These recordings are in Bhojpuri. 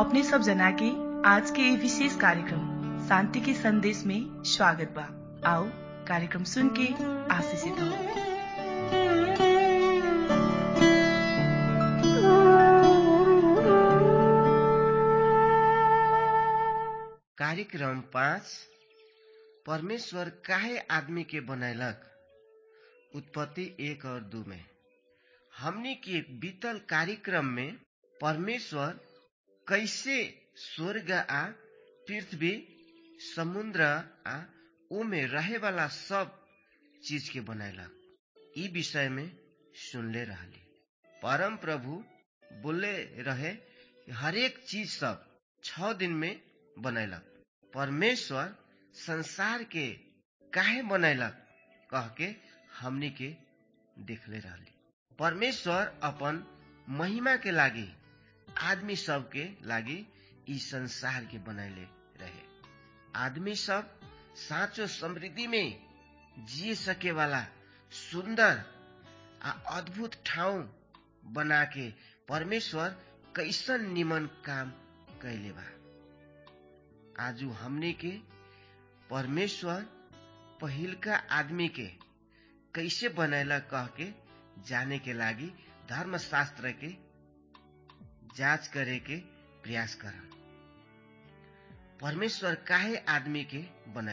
अपने सब जना के आज के ये विशेष कार्यक्रम शांति के संदेश में स्वागत बा आओ कार्यक्रम सुन के आशीषित हो कार्यक्रम पाँच परमेश्वर काहे आदमी के बनैलक उत्पत्ति एक और दू में हमनी के बीतल कार्यक्रम में परमेश्वर कैसे स्वर्ग आ पृथ्वी समुद्र आ ओमे रहे वाला सब चीज के बनैलक ई विषय में सुनले रहली परम प्रभु बोले रहे हरेक चीज सब छ दिन में बनैलक परमेश्वर संसार के काहे बनैलक कह के हमनी के देखले रहली परमेश्वर अपन महिमा के लागी आदमी सब के लागी ई संसार के बनैले रहे आदमी सब साँचो समृद्धि में जिए सके वाला सुंदर आ अद्भुत ठाउँ बना के परमेश्वर कैसन निमन काम कैले बा आजू हमने के परमेश्वर पहिलका आदमी के कैसे बनैला कह के जाने के लागी धर्मशास्त्र के जांच करे के प्रयास कर परमेश्वर काहे आदमी के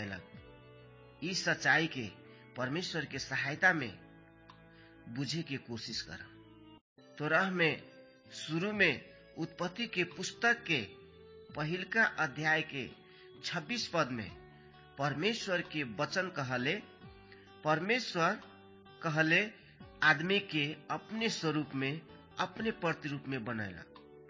बनैलक इस सच्चाई के परमेश्वर के सहायता में बुझे के कोशिश कर तो रह में शुरू में उत्पत्ति के पुस्तक के पहिलका अध्याय के 26 पद में परमेश्वर के वचन कहले परमेश्वर कहले आदमी के अपने स्वरूप में अपने प्रतिरूप में बनैला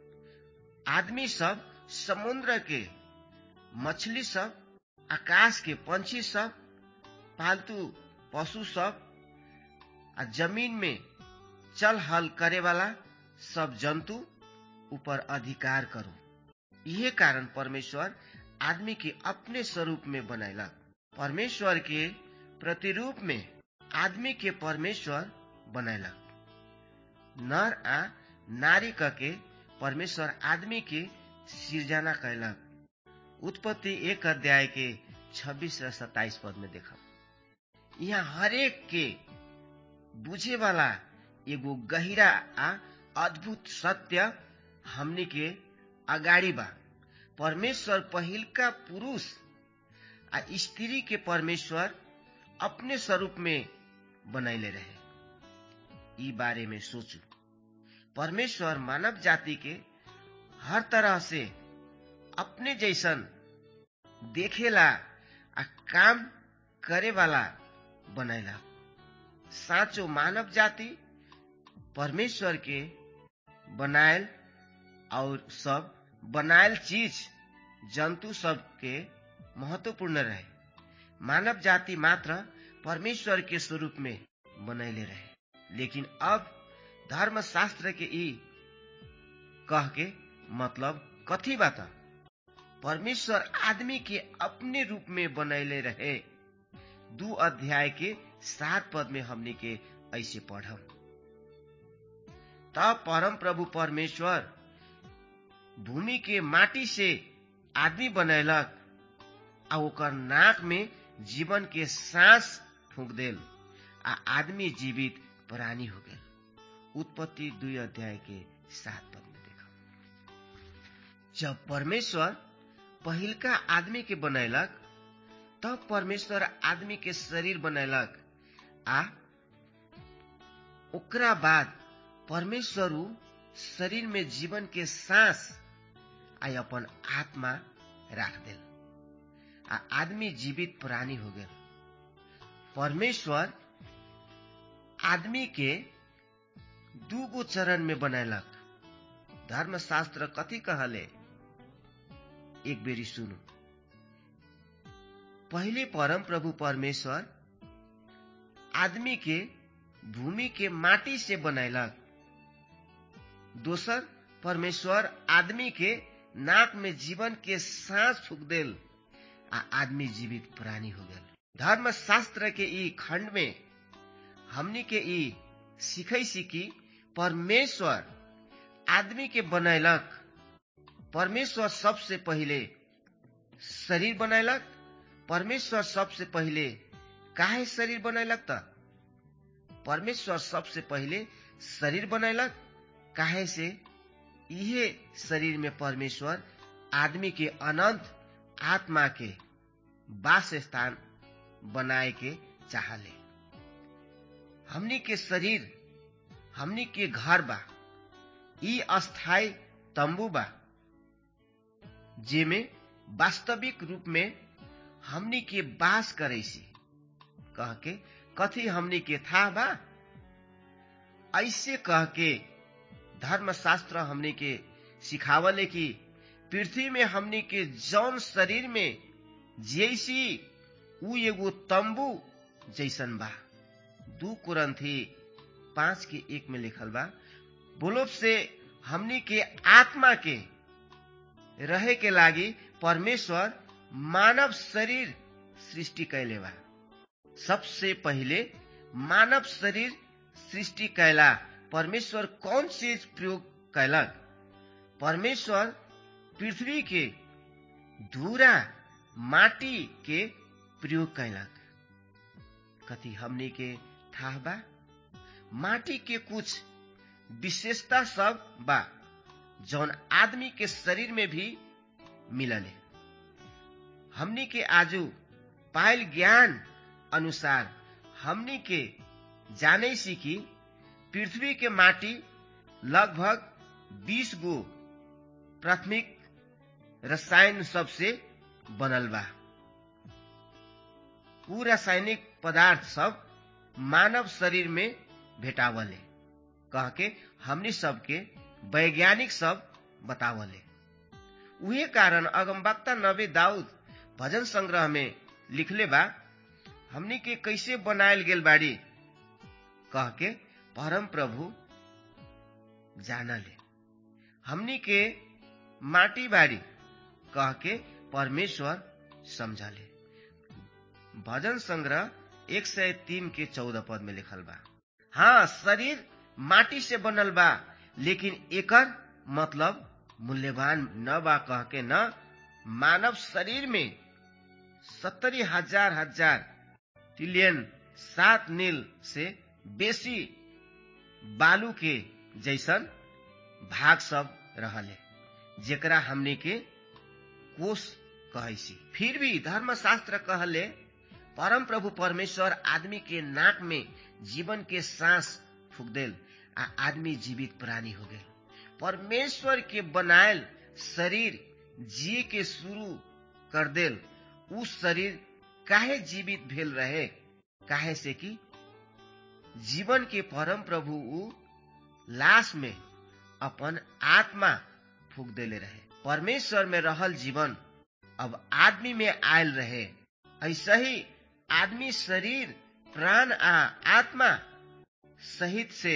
आदमी सब समुद्र के मछली सब आकाश के पंछी सब पालतू पशु सब आ जमीन में चल हल करे वाला सब जंतु ऊपर अधिकार करो यही कारण परमेश्वर आदमी के अपने स्वरूप में बनैलक परमेश्वर के प्रतिरूप में आदमी के परमेश्वर बनैलक नर आ नारी के परमेश्वर आदमी के सृजना कैलक उत्पत्ति एक अध्याय के 26 र 27 पद में देखब यहाँ हरेक के बुझे वाला एगो गहिरा आ अद्भुत सत्य हमनी के अगाडि बा परमेश्वर पहिलका पुरुष आ स्त्री के परमेश्वर अपने स्वरूप में बनैले रहे ई बारे में सोचू परमेश्वर मानव जाति के हर तरह से अपने जैसन देखेला आ काम करे वाला बनैला साँचो मानव जाति परमेश्वर के बनायल और सब बनायल चीज जंतु सब के महत्वपूर्ण रहे मानव जाति मात्र परमेश्वर के स्वरूप में बनैले रहे लेकिन अब धर्मशास्त्र के ई कह के मतलब कथी बात परमेश्वर आदमी के अपने रूप में बनैले रहे दू अध्याय के सात पद में हमने के ऐसे पढ़म तब परम प्रभु परमेश्वर भूमि के माटी से आदमी बनैलक आ ओकर नाक में जीवन के सांस फूक देल आ आदमी जीवित प्राणी हो गए उत्पत्ति दुई अध्याय के सात पद में देखा जब परमेश्वर पहिलका आदमी के बनैलक तब परमेश्वर आदमी के शरीर बनैलक आ ओकरा बाद परमेश्वर शरीर में जीवन के सांस आ अपन आत्मा राख दिल आ आदमी जीवित प्राणी हो गए परमेश्वर आदमी के दूगो चरण में बनैलक धर्मशास्त्र कथी कहले एक बेरी सुनु पहले परम प्रभु परमेश्वर आदमी के भूमि के माटी से बनैलक दोसर परमेश्वर आदमी के नाक में जीवन के सांस फूक देल आ आदमी जीवित प्राणी हो गए धर्म शास्त्र के ई खंड में हमनी के ई सीखै सी कि परमेश्वर आदमी के बनैलक परमेश्वर सबसे पहिले शरीर बनैलक परमेश्वर सबसे पहिले काहे शरीर बनैलक त परमेश्वर सबसे पहिले शरीर बनैलक काहे से इहे शरीर में परमेश्वर आदमी के अनंत आत्मा के वास स्थान बनाए के चाहले हमनी के शरीर हमनी के घर बा ई अस्थाई तंबू बा जेमे वास्तविक रूप में हमनी के बास करे सी कह के कथी हमनी के था बा ऐसे कह के धर्मशास्त्र हमनी के सिखावले कि पृथ्वी में हमनी के जौन शरीर में जैसी उ एगो तंबू जैसन बा दू कुरंथी पांच के एक में लिखल बा बोलोब से हमनी के आत्मा के रहे के लागी परमेश्वर मानव शरीर सृष्टि कैले बा सबसे पहिले मानव शरीर सृष्टि कैला परमेश्वर कौन चीज प्रयोग कैलक परमेश्वर पृथ्वी के धूरा माटी के प्रयोग कैलक कथी हमनी के था बा माटी के कुछ विशेषता सब बा जौन आदमी के शरीर में भी मिलले हमनी के आजू पायल ज्ञान अनुसार हमनी के जाने सी कि पृथ्वी के माटी लगभग 20 गो प्राथमिक रसायन सबसे बनल बा उ रासायनिक पदार्थ सब मानव शरीर में भेटावले कह के हमनी सबके वैज्ञानिक सब बतावले उहे कारण अगमवक्ता नबी दाऊद भजन संग्रह में लिखले बा हमनी के कैसे बनायल गेल बाड़ी कह के परम प्रभु जानले हमनी के माटी बाड़ी कह के परमेश्वर समझले भजन संग्रह एक सय तीन के चौदह पद में लिखल बा हाँ शरीर माटी से बनल बा लेकिन एकर मतलब मूल्यवान न बा कह के न मानव शरीर में सत्तरी हजार हजार ट्रिलियन सात नील से बेसी बालू के जैसन भाग सब रहले जेकरा हमने के कोष कहसी फिर भी धर्मशास्त्र कहले परम प्रभु परमेश्वर आदमी के नाक में जीवन के सांस फूक देल आ आदमी जीवित प्राणी हो गए परमेश्वर के बनायल शरीर जिए के शुरू कर देल उ शरीर काहे जीवित भेल रहे काहे से कि जीवन के परम प्रभु उ लाश में अपन आत्मा फूक देले रहे परमेश्वर में रहल जीवन अब आदमी में आयल रहे ऐसा ही आदमी शरीर प्राण आ आत्मा सहित से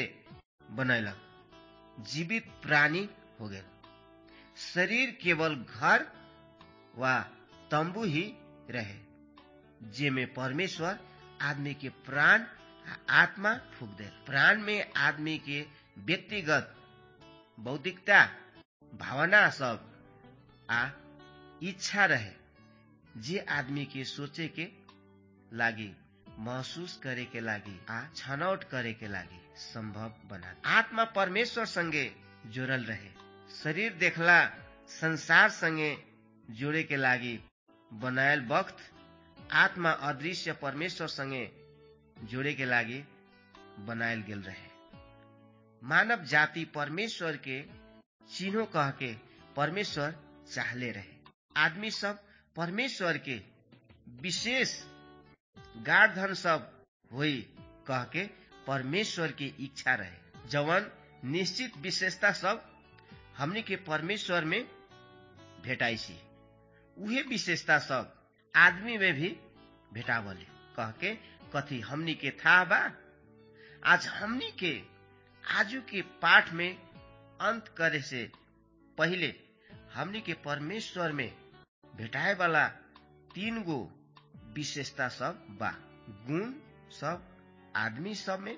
बनैलक जीवित प्राणी हो गए शरीर केवल घर वा तंबू ही रहे जेमे परमेश्वर आदमी के प्राण आ आत्मा फूक दे प्राण में आदमी के व्यक्तिगत बौद्धिकता भावना सब आ इच्छा रहे जे आदमी के सोचे के लागी महसूस करे के लागी आ छनौट करे के लागी संभव बना आत्मा परमेश्वर संगे जोड़ल रहे शरीर देखला संसार संगे जोड़े के लागी बनायल वक्त आत्मा अदृश्य परमेश्वर संगे जोड़े के लागी बनायल गेल रहे मानव जाति परमेश्वर के चिन्हो कह के परमेश्वर चाहले रहे आदमी सब परमेश्वर के विशेष गार्धन सब हुई कह के परमेश्वर की इच्छा रहे जवन निश्चित विशेषता सब हमने के परमेश्वर में भेटाइसी उहे विशेषता सब आदमी में भी भेटावले कह के कथी हमनी के था बा आज हमनी के आजू के पाठ में अंत करे से पहले हमनी के परमेश्वर में भेटाए वाला तीन गो विशेषता सब बा गुण सब आदमी सब में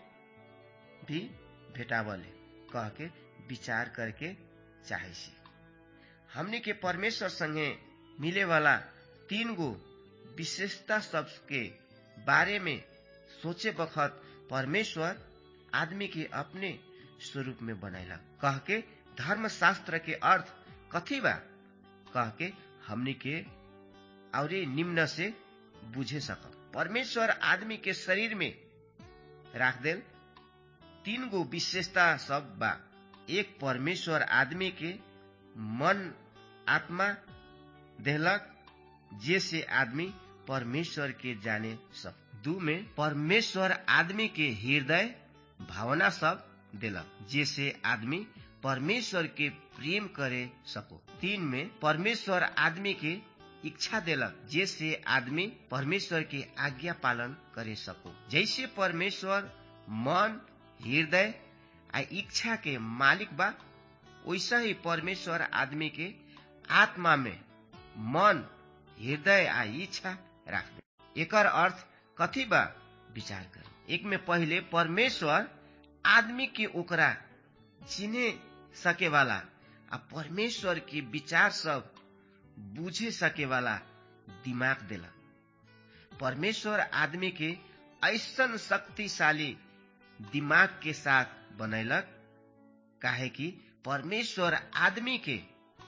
भी भेटावले कह के विचार करके चाहे सी हमनी के परमेश्वर संगे मिले वाला तीन गो विशेषता सब के बारे में सोचे बखत परमेश्वर आदमी के अपने स्वरूप में बनैला कह के धर्म शास्त्र के अर्थ कथी बा कह के हमनी के और निम्न से बुझे सक परमेश्वर आदमी के शरीर में राख देल तीन गो विशेषता सब बा एक परमेश्वर आदमी के मन आत्मा देहलक जे से आदमी परमेश्वर के जाने सब दू में परमेश्वर आदमी के हृदय भावना सब देलक जे से आदमी परमेश्वर के प्रेम करे सको तीन में परमेश्वर आदमी के इच्छा देलक जैसे आदमी परमेश्वर के आज्ञा पालन करे सको जैसे परमेश्वर मन हृदय आ इच्छा के मालिक बा वैसा ही परमेश्वर आदमी के आत्मा में मन हृदय आ इच्छा राख दे एकर अर्थ कथी बा विचार कर एक में पहले परमेश्वर आदमी के ओकरा चिने सके वाला आ परमेश्वर के विचार सब बुझे सके वाला दिमाग देला परमेश्वर आदमी के ऐसन शक्तिशाली दिमाग के साथ बनैलक काहे कि परमेश्वर आदमी के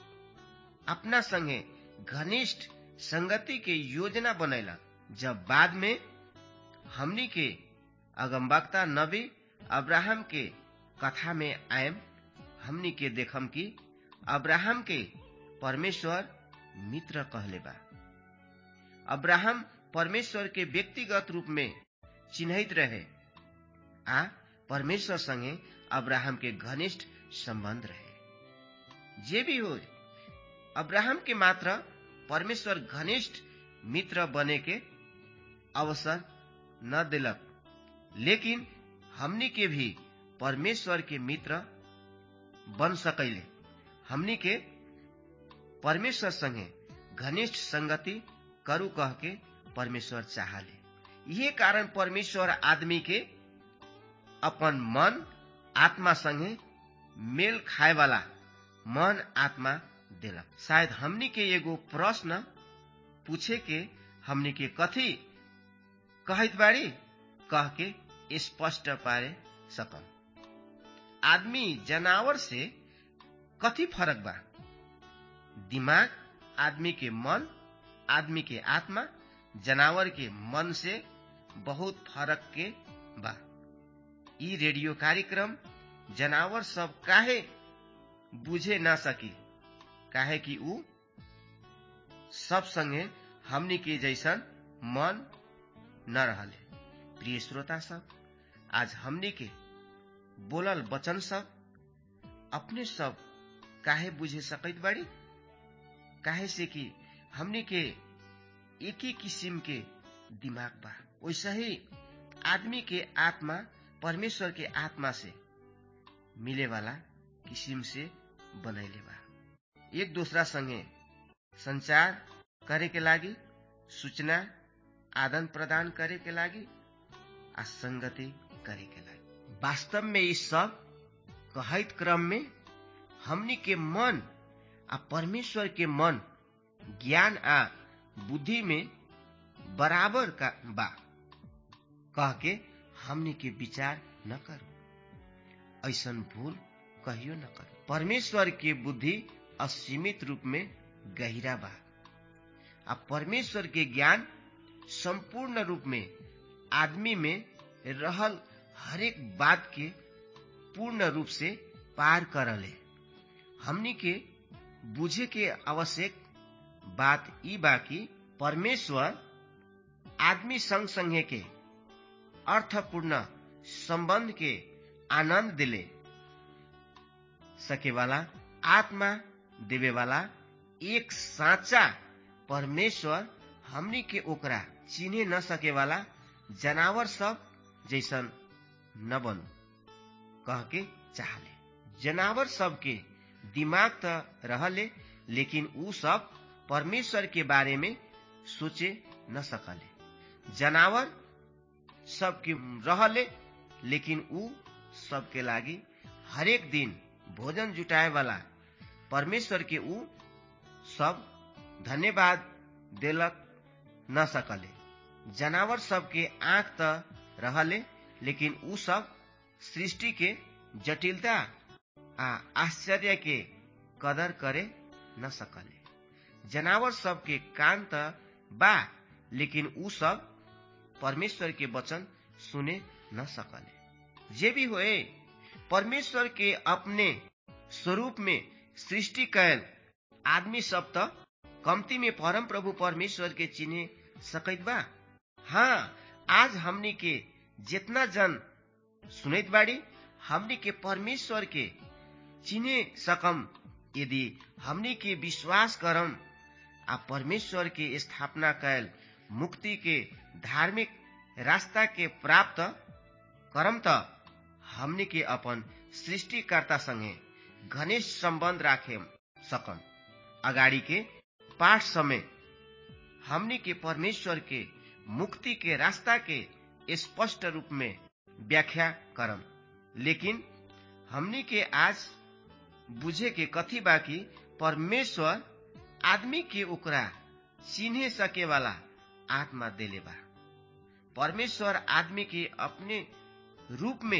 अपना संगे घनिष्ठ संगति के योजना बनैलक जब बाद में हमनी के अगमबक्ता नबी अब्राहम के कथा में आयम हमनी के देखम कि अब्राहम के परमेश्वर मित्र कहले बा अब्राहम परमेश्वर के व्यक्तिगत रूप में चिन्हित रहे आ परमेश्वर संगे अब्राहम के घनिष्ठ संबंध रहे जे भी हो अब्राहम के मात्र परमेश्वर घनिष्ठ मित्र बने के अवसर न दिलक लेकिन हमनी के भी परमेश्वर के मित्र बन सकैले हमनी के परमेश्वर संगे घनिष्ठ संगति करू कह के परमेश्वर चाहले ये कारण परमेश्वर आदमी के अपन मन आत्मा संगे मेल खाए वाला मन आत्मा देलक शायद हमनी के एगो प्रश्न पूछे के हमनी के कथी कहत बाड़ी कह के स्पष्ट पारे सकम आदमी जनावर से कथी फरक बा दिमाग आदमी के मन आदमी के आत्मा जनावर के मन से बहुत फरक के बा ई रेडियो कार्यक्रम जनावर सब काहे बुझे ना सकी काहे कि ऊ सब संगे हमनी के जैसन मन न रहले प्रिय श्रोता सब आज हमनी के बोलल वचन सब अपने सब काहे बुझे सकैत बाड़ी काहे से कि हमनी के एक ही किसिम के दिमाग बा वैसा ही आदमी के आत्मा परमेश्वर के आत्मा से मिले वाला किसिम से बनैले बा एक दूसरा संगे संचार करे के लागी सूचना आदान प्रदान करे के लागी आ संगति करे के लागी वास्तव में इस सब कहत क्रम में हमनी के मन आ परमेश्वर के मन ज्ञान आ बुद्धि में बराबर का बा कह के हमनी के विचार न करू ऐसन भूल कहियो न करू परमेश्वर के बुद्धि असीमित रूप में गहिरा बा आ परमेश्वर के ज्ञान संपूर्ण रूप में आदमी में रहल हरेक बात के पूर्ण रूप से पार करले हमनी के बुझे के आवश्यक बात ई बा कि परमेश्वर आदमी संग संगे के अर्थपूर्ण संबंध के आनंद दिले सके वाला आत्मा देवे वाला एक साचा परमेश्वर हमनी के ओकरा चिने न सके वाला जनावर सब जैसन न बनु कह के चाहले जनावर सब के दिमाग त रहले लेकिन ऊ सब परमेश्वर के बारे में सोचे न सकले जनावर सबके रहले लेकिन ऊ सबके लागी हरेक दिन भोजन जुटाए वाला परमेश्वर के ऊ सब धन्यवाद देलक न सकले जनावर सबके आंख त रहले लेकिन उ सब सृष्टि के जटिलता आ आश्चर्य के कदर करे न सकले जनावर सबके कान त बा लेकिन उ सब परमेश्वर के वचन सुने न सकले जे भी होए परमेश्वर के अपने स्वरूप में सृष्टि कैल आदमी सब त कमती में परम प्रभु परमेश्वर के चिन्हे सकैत बा हाँ आज हमनी के जितना जन सुनैत बाड़ी हमनी के परमेश्वर के चिन्हे सकम यदि हमनी के विश्वास करम आ परमेश्वर के स्थापना कैल मुक्ति के धार्मिक रास्ता के प्राप्त करम त हमनी के अपन सृष्टिकर्ता संगे घनिष्ठ सम्बन्ध राखे सकम अगाडि के पाठ समय हमनी के परमेश्वर के मुक्ति के रास्ता के स्पष्ट रूप में व्याख्या करम लेकिन हमनी के आज बुझे के कथी बाकी परमेश्वर आदमी के ओकरा चिन्हे सके वाला आत्मा देले बा परमेश्वर आदमी के अपने रूप में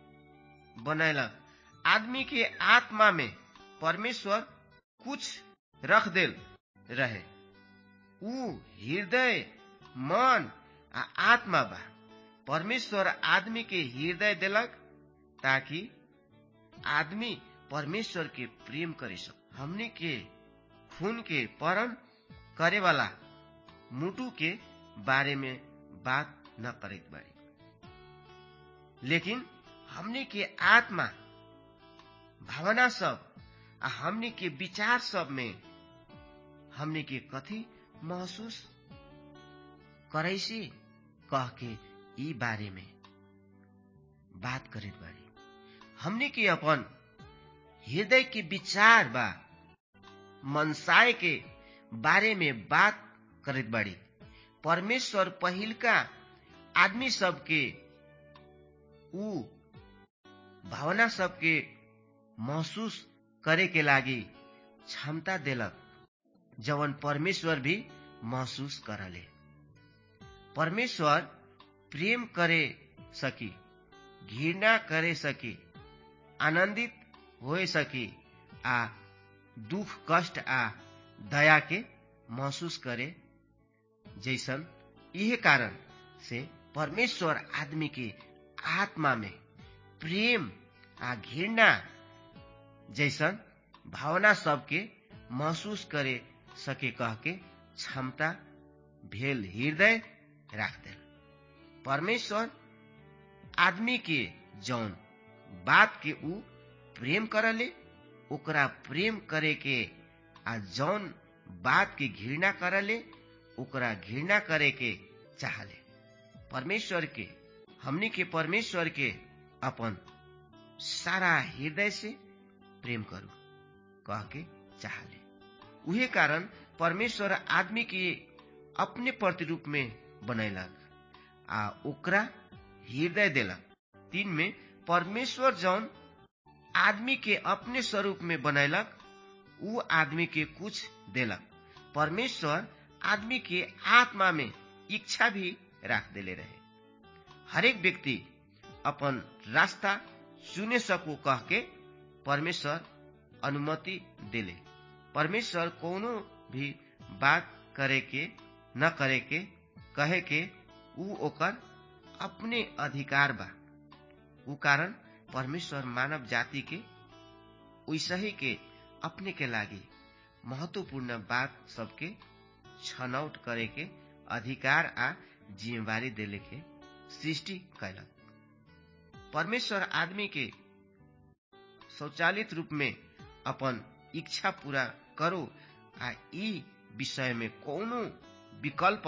बनैलक आदमी के आत्मा में परमेश्वर कुछ रख देल रहे ऊ हृदय मन आ आत्मा बा परमेश्वर आदमी के हृदय देलक ताकि आदमी परमेश्वर के प्रेम करे सक हमने के खून के परम करे वाला मुटु के बारे में बात न करत बाड़ी लेकिन हमने के आत्मा भावना सब आ हमने के विचार सब में हमने के कथी महसूस करैसी कह के ई बारे में बात करत बाड़ी हमने के अपन हृदय के विचार बा मनसाय के बारे में बात करत बाड़ी परमेश्वर पहिलका आदमी सबके ऊ भावना सबके महसूस करे के लागी क्षमता देलक जवन परमेश्वर भी महसूस करले परमेश्वर प्रेम करे सकी घृणा करे सकी आनंदित हो सकी आ दुख कष्ट आ दया के महसूस करे जैसन यह कारण से परमेश्वर आदमी के आत्मा में प्रेम आ घृणा जैसन भावना सबके महसूस करे सके कह के क्षमता भेल हृदय राख दे परमेश्वर आदमी के जौन बात के ऊ प्रेम करले ओकरा प्रेम करे के आ जौन बात के घृणा करले ओकरा घृणा करे के चाहले परमेश्वर के हमनी के परमेश्वर के अपन सारा हृदय से प्रेम करू कह के चाहले उहे कारण परमेश्वर आदमी के अपने प्रतिरूप में बनैलक आ ओकरा हृदय देलक तीन में परमेश्वर जौन आदमी के अपने स्वरूप में बनैलक ऊ आदमी के कुछ देलक परमेश्वर आदमी के आत्मा में इच्छा भी राख देले रहे हरेक व्यक्ति अपन रास्ता चुने सको कह के परमेश्वर अनुमति देले परमेश्वर कोनो भी बात करे के न करे के कहे के ऊ ओकर अपने अधिकार बा ऊ कारण परमेश्वर मानव जाति के वैसही के अपने के लागी महत्वपूर्ण बात सबके छनौट करे के अधिकार आ जिम्मेवारी देले के सृष्टि कैलक परमेश्वर आदमी के स्वचालित रूप में अपन इच्छा पूरा करो आ ई विषय में कोनो विकल्प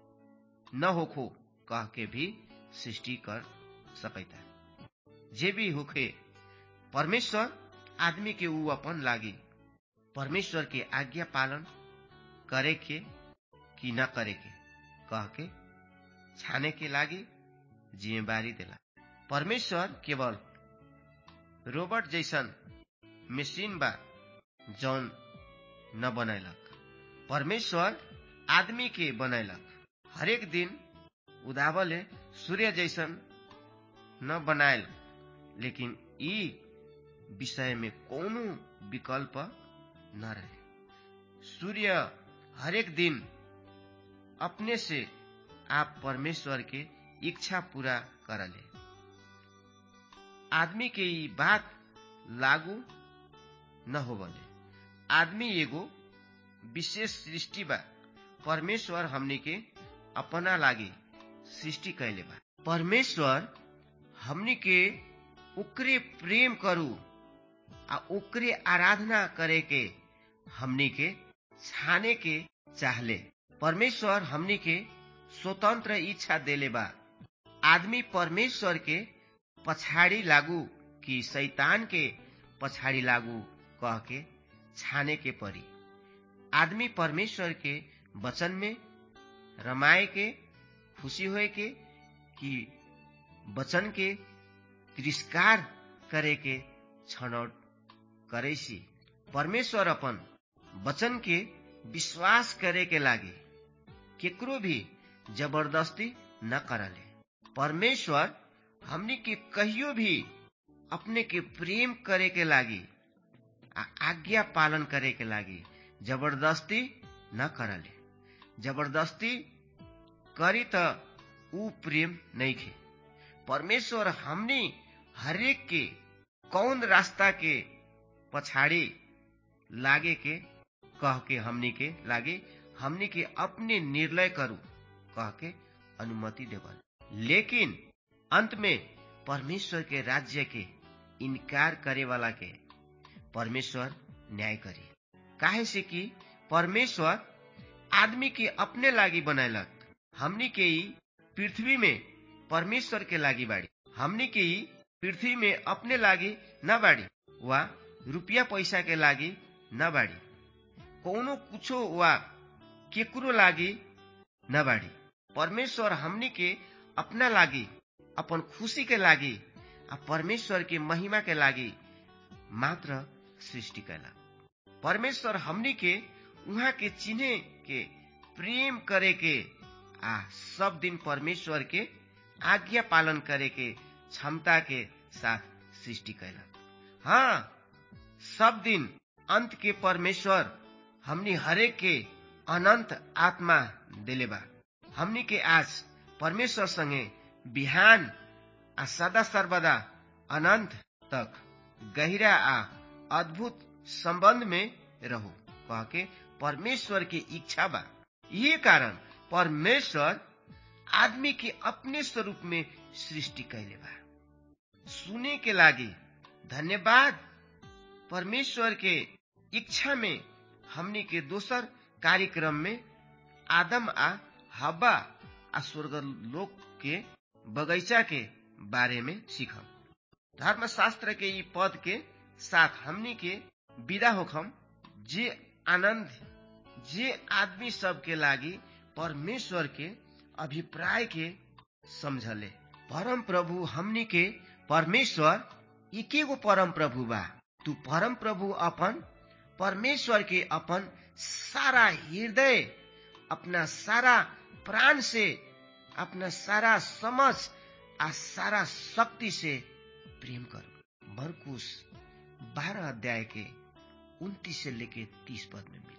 न होखो कह के भी सृष्टि कर सकता जे भी होखे परमेश्वर आदमी के ऊ अपन लागी परमेश्वर के आज्ञा पालन करे के कि न करे के कह के छाने के लागी जिम्मेवारी देला परमेश्वर केवल रोबोट जैसन मशीन बा जौन न बनैलक परमेश्वर आदमी के बनैलक हरेक दिन उदावले सूर्य जैसन न बनायल लेकिन ई विषय में कोनो विकल्प न रहे सूर्य हरेक दिन अपने से आप परमेश्वर के इच्छा पूरा करले आदमी के ई बात लागू न होवले आदमी एगो विशेष सृष्टि बा परमेश्वर हमनी के अपना लागे सृष्टि कैले बा परमेश्वर हमनी के ओकरे प्रेम करू आ ओकरे आराधना करे के हमनी के छाने के चाहले परमेश्वर हमनी के स्वतंत्र इच्छा देले बा आदमी परमेश्वर के पछाड़ी लागू कि शैतान के पछाड़ी लागू कह के छाने के परी आदमी परमेश्वर के वचन में रमाए के खुशी होए के कि वचन के तिरस्कार करे के छनौट करे सी परमेश्वर अपन वचन के विश्वास करे के लागे केकरो भी जबरदस्ती न करले परमेश्वर हमनी के कहियो भी अपने के प्रेम करे के लागी आ आज्ञा पालन करे के लागी जबरदस्ती न करले जबरदस्ती करी त ऊ प्रेम नहीं खे परमेश्वर हमनी हरेक के कौन रास्ता के पछाड़ी लागे के कह के हमनी के लागे हमनी के अपने निर्णय करू कह के अनुमति देवल लेकिन अंत में परमेश्वर के राज्य के इनकार करे वाला के परमेश्वर न्याय करे काहे से कि परमेश्वर आदमी के अपने लागी बनैलक हमनी के ही पृथ्वी में परमेश्वर के लागी बाड़ी हमनी के ही पृथ्वी में अपने लागी न बाड़ी वा रुपया पैसा के लागी न बाड़ी कोनो कुछो वा केकरो लागी न बाड़ी परमेश्वर हमनी के अपना लागी अपन खुशी के लागी आ परमेश्वर के महिमा के लागी मात्र सृष्टि कैला परमेश्वर हमनी के उहाँ के चिन्हे के प्रेम करे के आ सब दिन परमेश्वर के आज्ञा पालन करे के क्षमता के साथ सृष्टि कैला हाँ सब दिन अंत के परमेश्वर हमनी हरेक के अनंत आत्मा दिले बा हमनी के आज परमेश्वर संगे बिहान आ सदा सर्वदा अनंत तक गहिरा आ अद्भुत संबंध में रहो कह के परमेश्वर के इच्छा बा ये कारण परमेश्वर आदमी के अपने स्वरूप में सृष्टि कैले बा सुने के लागी धन्यवाद परमेश्वर के इच्छा में हमनी के दोसर कार्यक्रम में आदम आ हब्बा आ स्वर्ग लोक के बगैचा के बारे में सीखम धर्मशास्त्र के ई पद के साथ हमनी के विदा होखम जे आनंद जे आदमी सब के लागी परमेश्वर के अभिप्राय के समझले परम प्रभु हमनी के परमेश्वर एके गो परम प्रभु बा तू परम प्रभु अपन परमेश्वर के अपन सारा हृदय अपना सारा प्राण से अपना सारा समझ आ सारा शक्ति से प्रेम करो मरकुश बारह अध्याय के उन्तीस से लेके तीस पद में मिले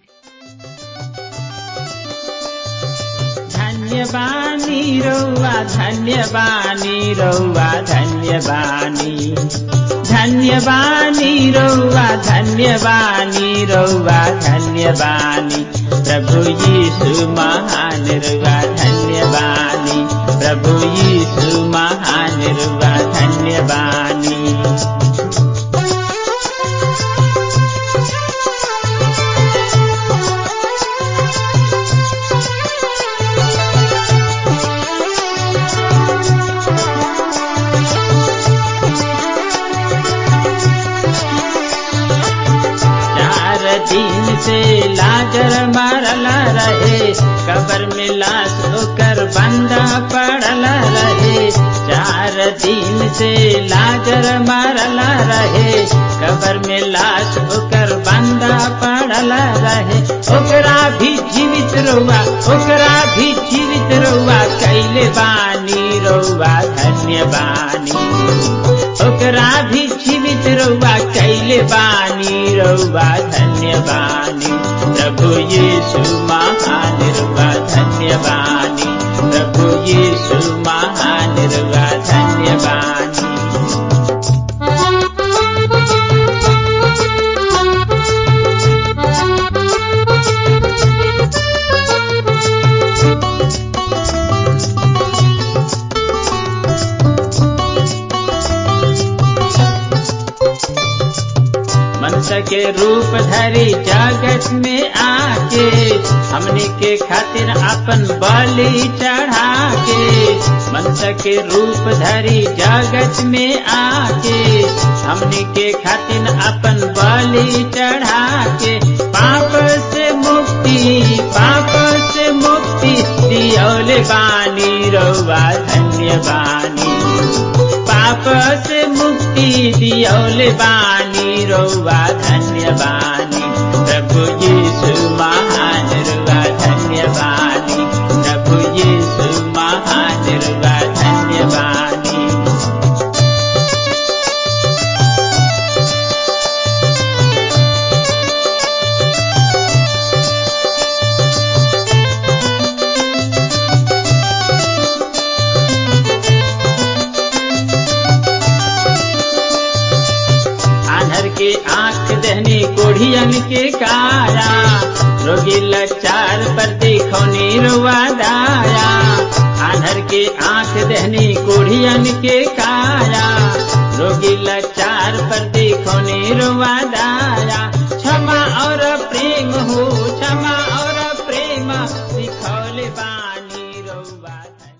धन्य बानी रौआ धन्य बानी रौआ धन्य बानी धन्य बानी रौआ धन्य बानी रौआ धन्य बानी प्रभु यीशु महान रौआ धन्य बानी प्रभु यीशु महान रौआ धन्य बानी चार दिन से लाजर मरल रहे कबर में लाश होकर बंदा पड़ल रहे चार दिन से लाजर मरल रहे कबर में लाश होकर बंदा पड़ल पड़ल रहे ओकरा भी जीवित रहुआ ओकरा भी जीवित रहुआ कैले बानी रहुआ धन्य बानी ओकरा भी जीवित रहुआ कैले बानी रहुआ धन्य बानी प्रभु यीशु महान रहुआ धन्य बानी प्रभु यीशु महान रहुआ धन्य बानी मनुष्य के रूप धरी जगत में आके हमने के खातिर अपन बलि चढ़ा के मनुष्य के रूप धरी जगत में आके हमने के खातिर अपन बलि चढ़ा के पाप से मुक्ति पाप से मुक्ति दियोले बानी रउआ धन्य बानी पाप से मुक्ति दियोले बानी रउआ धन्य बानी प्रभु यीशु महान रुआ धन्य बानी प्रभु यीशु महान रुआ धन्य बानी आनर के आंख दहनी कोढ़ियन के काया रोगी लचार पर देखौनी रुआ दाया आनर के आंख दहनी कोढ़ियन के काया रोगी लचार पर देखौनी रुआ दाया क्षमा और प्रेम हो क्षमा और प्रेम सिखौले बानी रुआ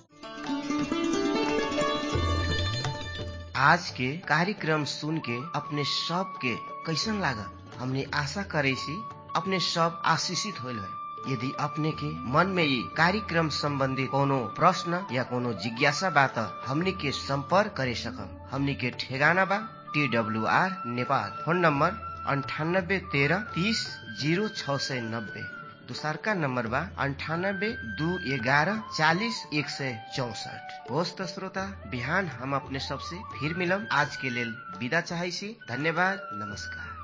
आज के कार्यक्रम सुन के अपने सब के कैसन लागल हमने आशा करे छी अपने सब आशीषित होल है यदि अपने के मन में ये कार्यक्रम संबंधी कोनो प्रश्न या कोनो जिज्ञासा बा त हमनी के संपर्क करे सकम हमनी के ठेगाना बा T W R Nepal phone number अंठानब्बे तेरह तीस जीरो छ सय नब्बे दोसरका नम्बर बा अन्ठानब्बे दू एघारह चालिस एक सय चौसठ होस् त श्रोता बिहान हम अपने सबसे फिर मिलम आज के लेल विदा चाहै छी धन्यवाद नमस्कार